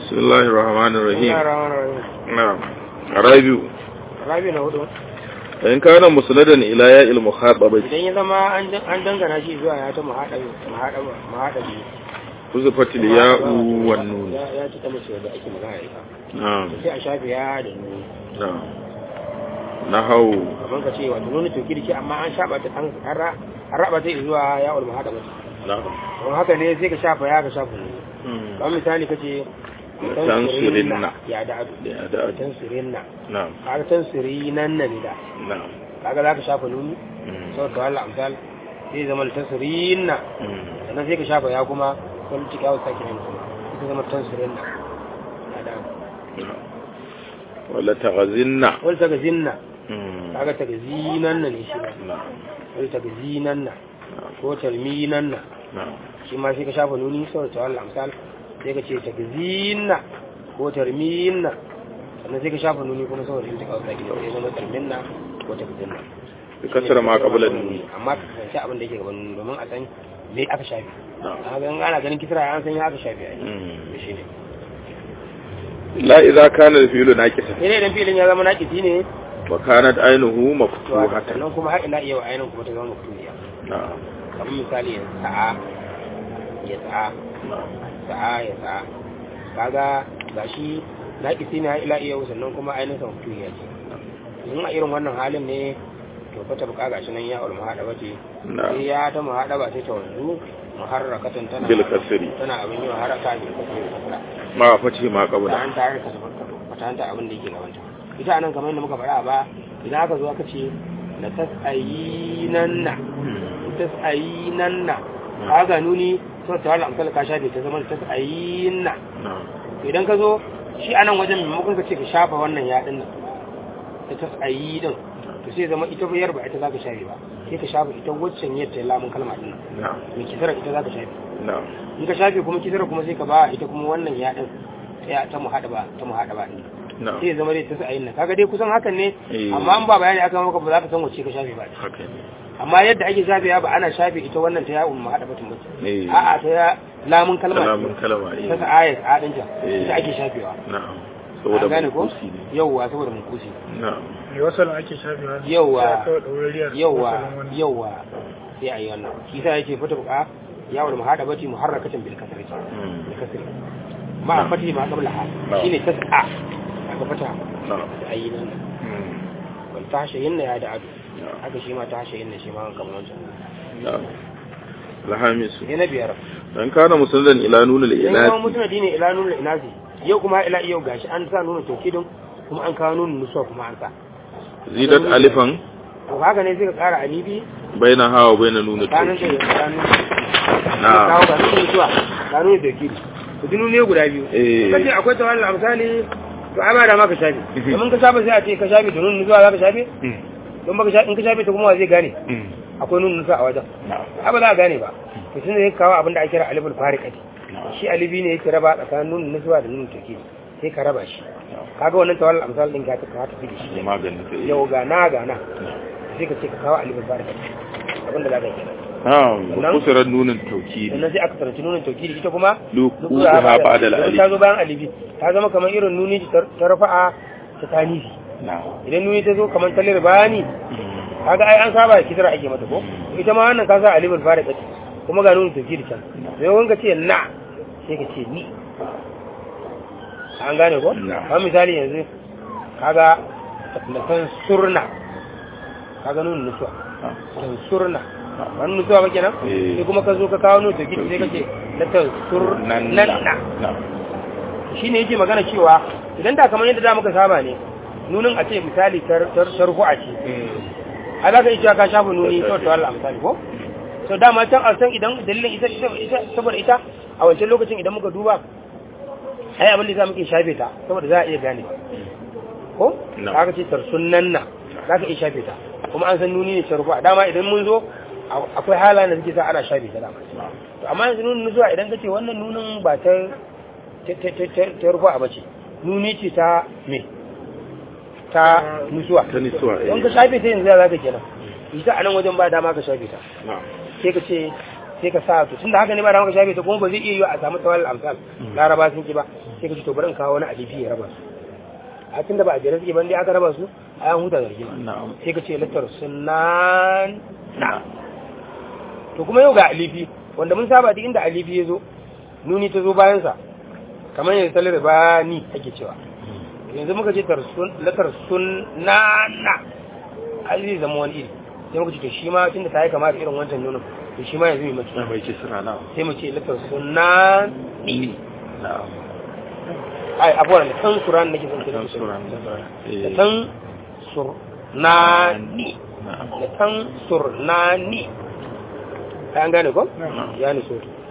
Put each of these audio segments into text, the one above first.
بسم الله الرحمن الرحيم Bismillahirrahmanirrahim. نعم رابع Rabi na hudu. إن كان مسندا إلى ياء المخاطبة Idan ya zama an dan- an dangana shi zuwa ya ta muhaɗabi, muhaɗabi, muhaɗabi. حذفت الياء والنون Ya ya ci ta mace da ake magana da ita. نعم Sai a shafe ya da nuni. نعم نحو Kamar ka ce wato nuni to kirki amma an shaɓa ta an an ra- an raba ta zuwa ya ul muhaɗabi. نعم Don haka ne sai ka shafa ya ka shafa nuni. Kamar misali ka ce Tansirinna. ya da adu. يا داء Tansirinna. نعم Kaga tansirinan nan ne da. نعم Kaga za ka shafa nuni. Sau da wallah amsal. Sai zama tansirinan. sannan sai ka shafa ya kuma wani cika wasu sake yin kuma ita zama tansirin na ya da ولا تغزلنا wani ta zinna kaga ta zinan na ne shi ba نعم wani ta zinan na ko talminan na نعم shi ma sai ka shafa nuni saboda ta wallah amsal sai ka ce ta zinna ko tarminna sannan sai ka shafa nuni kuma saboda yin cika wasu sake yin zama tarminna ko ta zinna بكسر ما قبل النون amma ka kasance abin da yake gaban nuni domin a san me aka shafi نعم a ga ana ganin kisra an san ya aka shafi a yi shi ne لا إذا كان الفيل ناقصا sai dai idan filin ya zama naƙisi ne وكانت عينه to مفتوحة sannan kuma har ina iya wa ainihin kuma ta zama mutumiya نعم kamar misali ya sa'a ya sa'a نعم sa'a ya sa'a kaga gashi naƙisi ne har ila iya sannan kuma ainihin sa mutumiya ce in a irin wannan halin ne to fa ta buƙa gashi nan ya ulma haɗa bace نعم sai ya ta muhaɗa ba sai ta wanzu muharrakatan tana بالكسر tana abin yi wa haraka bil kasri da kasra مع فتح ما قبله ta tare ka fatanta abin da yake gabanta ita anan kamar yadda muka faɗa ba idan aka zo aka ce la tas'ayinanna tas'ayinanna kaga nuni to ta wala amsal ka shafe ta zama tas'ayinna نعم idan ka zo shi anan wajen maimakon ka ce ka shafa wannan ya din nan ta tas'ayi din to sai zama ita bayar ba ita zaka shafe ba sai ka shafa ita waccan yadda lamun kalma din nan نعم mai kisara ita zaka shafe نعم in ka shafe kuma kisara kuma sai ka ba ita kuma wannan ya din ta ta muhada ba ta muhada ba din نعم sai zama dai ta sa'ayin nan kaga dai kusan hakan ne Eh. amma an ba bayani aka maka ba za ka san wacce ka shafe ba هكذا amma yadda ake shafe ya ba ana shafe ita wannan ta ya'un ma hada batun bace إيه. a'a ta ya lamun kalma كلام كلمة ta إيه. sa'ayat a dinta Eh. ita ake shafewa نعم an saboda gane ko mankusi ne yawwa saboda mun kusi na'am mai wasalin ake shafewa Yawwa. Ya kawai ɗaurariyar yawwa wasalin wannan. yawwa sai ayi wannan shi sa yake fata buka yawon muhada bati muharrakatan bil kasri Mm. bil kasri ma Na'am. fati ma qabla ha Na'am. shine tas'a aka fata na'am da ayi nan Mm. wal tahshayin ya da adu na'am haka shi ma tahshayin shi ma kamar wancan na'am alhamisu sai na biyar dan kana musallan ila nunul in kuma ilati mutum addini ila nuna inasi yau kuma ila yau gashi an sa nuna tokidin kuma an kawo nuna nusuwa kuma an sa zidat alifan to haka ne sai ka kara alibi baina hawa baina nunul tsakanin da tawkid ya nuna na'am kawo ga nuna nusuwa ga nuna tokidi to dinu ne guda biyu Eh. kace akwai tawalla misali to ai ba da ma ka shafe domin ka shafe sai a ce ka shafe to nuna nusuwa za ka shafe Mm. don baka shafe in ka shafe ta kuma wa zai gane Mm. akwai nuna nusuwa a wajen na'am ai ba za a gane ba to tun da ya kawo abin da ake kira aliful fariqati shi alibi ne yake raba tsakanin nuna nusuwa da nuna tokidi sai ka raba shi kaga wannan tawalla amsal din ka ta ka tafi da shi da maganin ta yau ga na ga na sai ka ce ka kawo alifin barka abin da za ka kenan na'am Sannan- kusurar nunin tawkid sannan sai aka taranci nunin taukiri ita kuma lukuha ba'da al-alif ta zo bayan alifi ta zama kamar irin nuni ta ta rafa'a ta tanifi na'am idan nuni ta zo kamar talir bayani kaga ai an saba da kidra ake mata ko ita ma wannan ka sa alifin barka kuma ga nunin taukiri can sai wanga ce na sai ka ce ni an gane ko Na. kamar misali yanzu kaga na san surna kaga nunin nusuwa tansurna wani mutuwa ba kenan Eh. sai kuma ka zo ka kawo nutu gidi sai kace na tansurna na'am shine yake magana cewa idan da kamar yadda da muka saba ne nunin a ce misali tar tar tarfu'a ce a za ka iya cewa ka shafa nuni to to Allah misali ko to dama can a san idan dalilin ita ita ita saboda ita a wancan lokacin idan muka duba ai abin da za muke shafe ta saboda za a iya gane ko No. kaga ce tarsunnan na za ka iya shafe ta kuma an san nuni ne tarfu'a dama idan mun zo a- akwai halayen da suke sa ana shafe ta dama to amma yanzu nunin zuwa idan ka ce wannan nunin ba ta ta ta ta ta ta rufa ba ce nuni ce ta me ta nusuwa ta nisuwa eh don ka shafe ta yanzu za ka kenan ita a nan wajen ba dama ka shafe ta na'am sai ka ce sai ka sa to tunda haka ne ba dama ka shafe ta kuma ba zai iya yiwa a samu tawal amsal laraba sun ki ba sai ka ce to bari in kawo wani alifi ya raba su a tunda ba a jere suke ban dai aka raba su a yan huta da rigima na'am sai ka ce latar sunan na to kuma yau ga alifi wanda mun saba duk inda alifi ya zo nuni ta zo bayansa kamar yanzu talar ba ni ake cewa yanzu muka ce latar sunana ai zai zama wani iri sai muka ce to shi ma tun da ta yi kama da irin wancan nunin to shi ma yanzu mai mace na mai ce suna na sai mu ce latar sunani na'am ai abuwa da tan suran nake son Tan suran. da Eh. tan surnani na'am da tan surnani ai an gane ko Na'am. ya ni so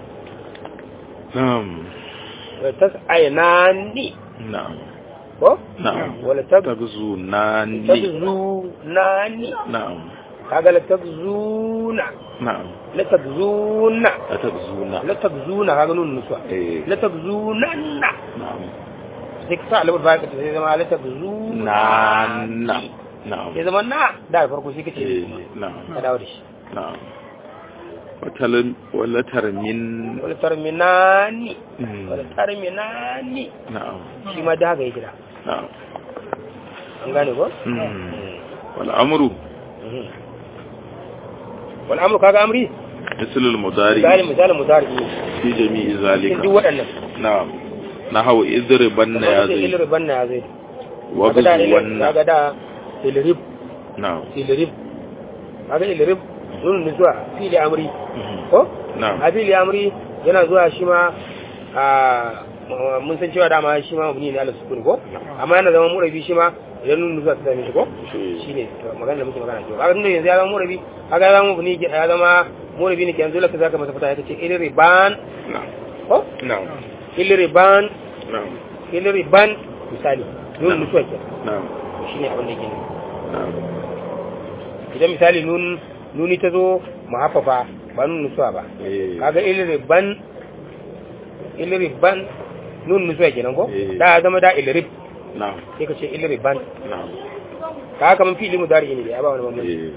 na'am da tas ainani na'am ko na'am wala tab tabzu nani tabzunani na'am kaga la tabzuna na'am la tabzuna la tabzuna la tabzuna kaga nun nuswa eh la tabzunanna na'am sai ka sa albar baya ka sai zama la tabzuna na na'am sai zama na da farko sai kace eh na'am ka dawo da shi na'am watalan wala tarmin wala tarminani Mm. wala tarminani na'am shi ma da haka yake da na'am an gane ko Mm. wal amru Mhm. wal amru kaga amri مثل المضارع misali misali mudari في جميع cikin ذلك duk waɗannan نعم نحو اضربن يا kamar sai زيد ilriban na ya zai kaga da ilrib وغزون kaga da ilrib نعم ilrib kaga ilrib nun zuwa fili amri مهم. ko نعم a fili amri yana zuwa shi ma a mun san cewa dama shi ma mabni ne ala sukun ko amma yana zama murabi shi ma idan nun zuwa ta same shi ko shi ne magana da muke magana cewa kaga tunda yanzu ya zama murabi kaga ya zama mabni ya zama murabi ne ke yanzu laka zaka masa fata ya ce ilriban نعم ko نعم ilriban نعم ilriban misali nun nusuwa ke نعم shi ne abin da ke nufi نعم idan misali nun nuni ta zo mahaffafa ba nun nusuwa ba إيه. kaga ilriban ilriban nun nusuwa kenan ko Eh. da ya zama da ilrib نعم sai ka ce ilriban نعم kaga kaman fi'li mudari ne da ya ba wani bambanci إيه.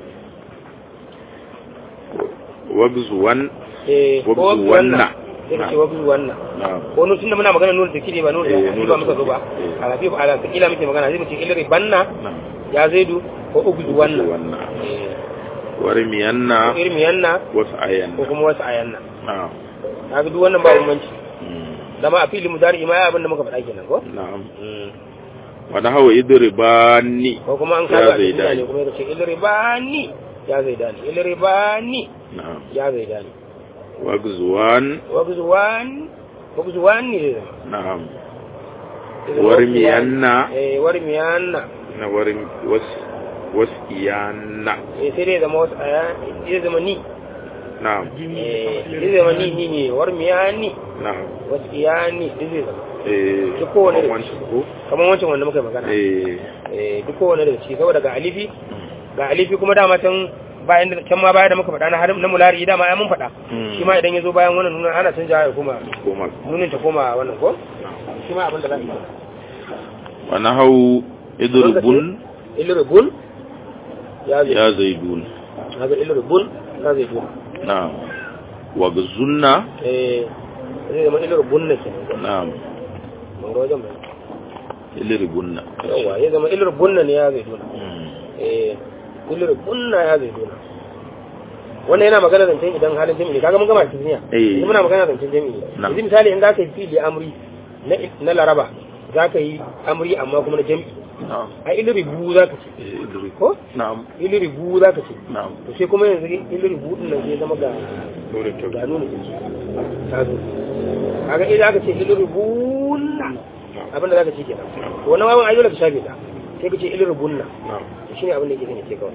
وغزون eh ko wabzu wannan wannan. sai ka ce wabzu wannan نعم ko nun tunda muna magana nun da kire ba nun da Eh, ni nun ba da muka zo ba eh. ala fi ala kila muke magana sai mu ce ilribanna نعم ya zaidu ko ugzu wannan وغزون eh ورمينا ko irmiyanna وسعينا ko kuma wasu ayanna نعم kaga duk wannan ba bambanci مم. dama a fili mudari ma ya abin da muka faɗa kenan ko نعم ونحو اضرباني ko kuma an Ya kaga a zai cikin dani. ne kuma ya ce ilribani ya zai dani ilribani نعم ya zai dani وغزوان wagzuwan wagzuwan ne zai zama نعم Zai zama warmiyanna eh warmiyanna na warin was wasiyana eh sai dai zama wasu aya zai zama ni na'am eh zai zama ni ni ne warmiyani na'am wasu iyani zai zama eh Duk kowane da wancan ko kamar wancan wanda muka yi magana eh eh duk kowane daga ciki saboda ga alifi ga alifi kuma dama can bayan da can ma baya da muka faɗa na har na mulari dama ya mun faɗa Mm. shi ma idan ya zo bayan wannan nuna ana canja ya koma koma nunin ta koma wannan ko shi ma abin da za su yi wa nahau idrubun ilrubun ya zai ya zaidun haka ilrubun ya zai dun na'am wa gzunna eh zai zama ilrubun na ke na'am mun ga wajen bai ilrubunna yawa ya zama ilrubun na ne ya zai dun Mm. eh ilrubun na ya zai dun wannan yana magana zancen idan halin jami'i kaga mun gama cikin duniya Eh. yanzu muna magana zancen jami'i Na'am. yanzu misali in za ka yi fili amri na na laraba za ka yi amri amma kuma na jami'i na'am a ilribu za ka ce eh idrub ko na'am ilribu za ka ce na'am to sai kuma yanzu ilribu din nan zai zama ga dole to ga nuna jiki ta zo kaga idan aka ce ilribunna abinda za ka ce kenan to wannan wawan ayyuka ka shafe ta sai ka ce ilribunna na'am to shine abin da yake gane ce kawai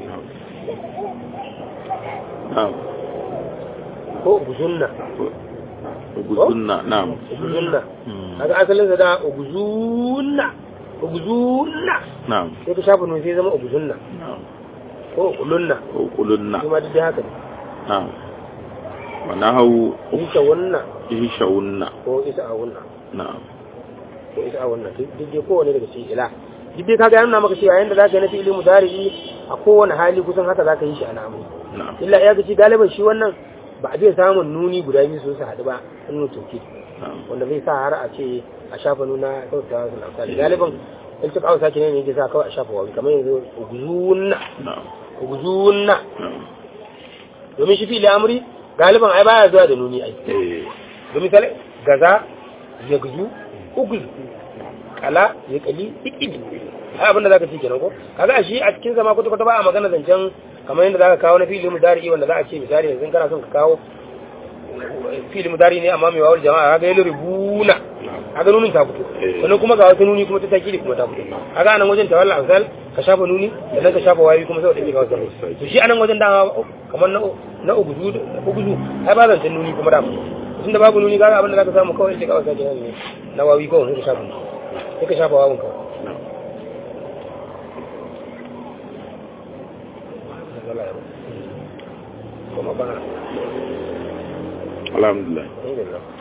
na'am ko guzunna gzunna na'am guzunna Mm. kaga asalin sa da guzunna guzunna na'am sai ka shafe nun sai zama guzunna na'am ko ulunna ko kulunna shi ma duk da haka ne na'am wa nahau isa wannan ihshawunna ko isa a wannan na'am ko isa a wannan duk dai kowane daga cikin ila duk dai kaga yana maka cewa yanda zaka yi na fi'ili mudari a kowane hali kusan haka zaka yi shi a namu na'am illa ya gaci galiban shi wannan ba a biya samun nuni guda biyu su su haɗu ba nuna toki wanda zai sa har a ce a shafa nuna kyautata su amsali galiban in cika hausa ke ne yake sa kawai a shafa wawi kamar yanzu uguzunna na'am uguzunna na'am domin shi fili amri galiban ai baya zuwa da nuni ai eh domin misali gaza ya guzu uguzu kala ya kali ikili ai abinda zaka ci kenan ko kaga shi a cikin zama kwata kwata ba a magana zancen kamar yadda zaka kawo na fili mudari wanda za a ce misali yanzu kana son ka kawo fili mudari ne amma mai wawar jama'a kaga yalu rubuna kaga nunin ta fito Eh. sannan kuma ga wata nuni kuma ta takili kuma ta fito kaga anan wajen tawalla amsal ka shafa nuni sannan ka shafa wayi kuma saboda ka wasu to shi anan wajen dama kamar na na uguzu uguzu ai ba zancen nuni kuma da tunda babu nuni kaga abin da zaka samu kawai sai ka wasa kenan ne na wawi kawai sai ka shafa sai ka shafa wawun kawai kuma bana alhamdulillah alhamdulillah